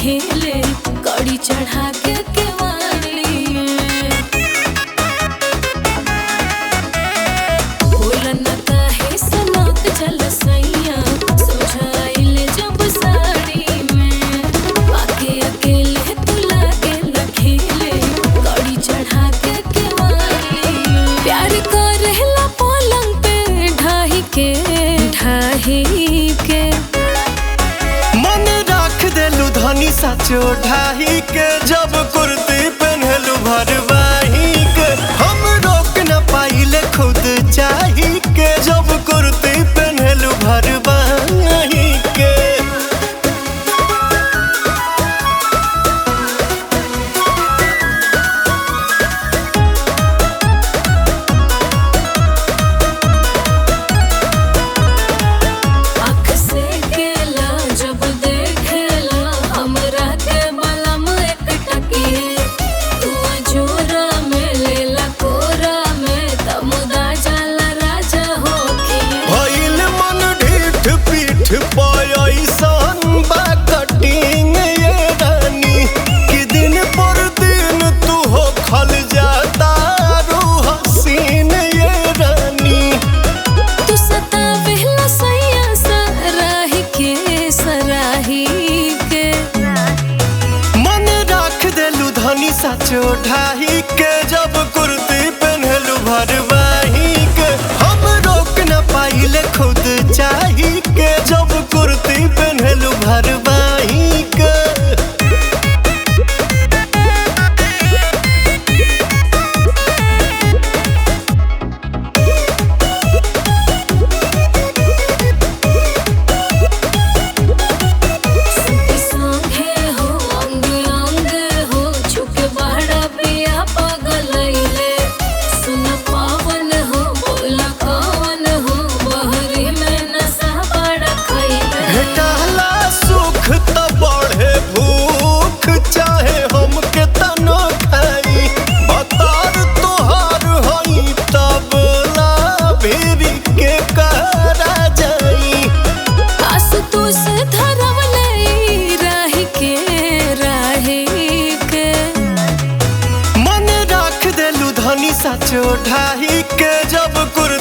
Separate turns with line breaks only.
खेले कड़ी चढ़ा के केवाड़ी बोलन काहे सनक जल सैया सोझाइल जब साड़ी में बाकी अकेले तू लागे न खेले कड़ी चढ़ा के केवाड़ी प्यार करेला पलंग पे ढाही के ढाही के
मन राख देलू धनी साचो ढाही के जब कुर्ती पहनलू भरवाही के हम रोक न पाइले खुद चाही के जब कुर्ती पहनलू भरवाही के
आँख से केला जब देखेला हमरा के बलम एक टकिए तू जोरा में लेला कोरा में तमुदा जाला राजा होखिए
भइल मन ढीठ पीठ पयसन बा कटिंग ये रानी कि दिन पर दिन तू हो खल जाता रू हसीन ये रानी
तू सतावेला सैया सराही के सराही के
मन राख देलू धनी साचो ढाही के जब कुर्ती पहनलू भरवाही के हम रोक न पाइले खुद चाही के जब कुर्ती पहनलू भरवाही के
सुती सांघे हो अंग अंग हो छुके बड़ा पिया पगलैले सुन पावन हो बोला कवन हो बहरी में नशा बड़ा खैले
भेटला सुख त बढ़े भूख चाहे हम के तनो खाई बतार तोहार हई तब ला भेरी के करा जाई
आसु तू से धरवले राही के राही के
मन राख देलू धनी साचो ढाही के जब कुर